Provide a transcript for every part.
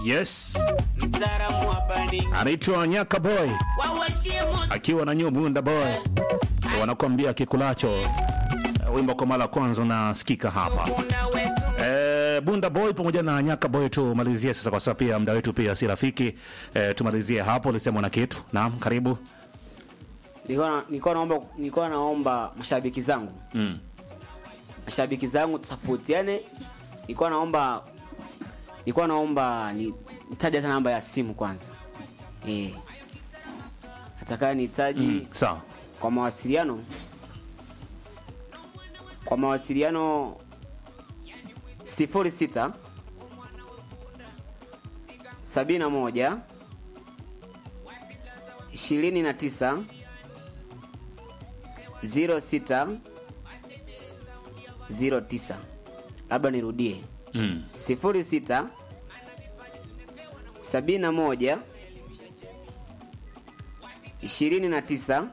Yes, mtaalamu wa bani anaitwa Nyaka Boy wawashie moto akiwa na New Bunda Boy, wanakuambia kikulacho. Eh, Wimbo kwa mara ya kwanza unasikika hapa. kuna wetu Eh, Bunda Boy pamoja na Nyaka Boy tumalizie sasa, kwa sababu pia muda wetu pia si rafiki. Eh, tumalizie hapo, ulisema na kitu. Naam, karibu. nilikuwa na- nilikuwa naomba nilikuwa naomba mashabiki zangu Mm. mashabiki zangu tusapotiane nilikuwa naomba nilikuwa naomba ni- nitaje hata namba ya simu kwanza eh atakaye nitaji Mm. Sawa. kwa mawasiliano kwa mawasiliano sifuri sita sabini na moja ishirini na tisa ziro sita ziro tisa labda nirudie Mm. sifuri sita sabini na moja ishirini na tisa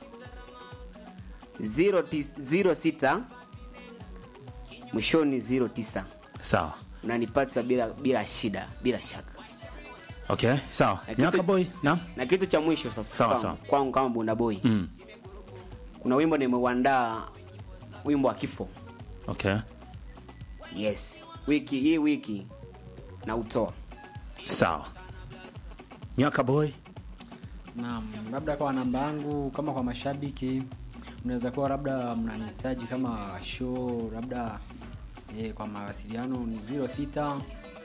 ziro tis- ziro sita mwishoni ziro tisa Sawa. unanipata bila bila shida bila shaka Okay, sawa. Na kitu- Nyaka Boy, naam. na kitu cha mwisho sasa Sawa, kwangu- sawa. kwangu kama bunda boy Mm. kuna wimbo nimeuandaa wimbo wa kifo Okay. yes wiki hii wiki na utoa Sawa. Nyaka Boy. Naam, labda kwa namba yangu kama kwa mashabiki mnaweza kuwa labda mnanihitaji kama show labda eh, kwa mawasiliano ni 06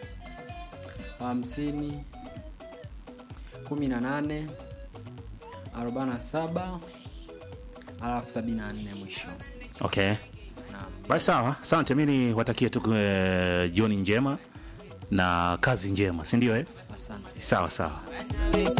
hamsini kumi na nane arobaini na saba alafu sabini na nne mwisho. Okay. Naam. Basi sawa, asante. Mi niwatakie tu eh, jioni njema na kazi njema, si ndio? Eh, Asante. sawa sawa.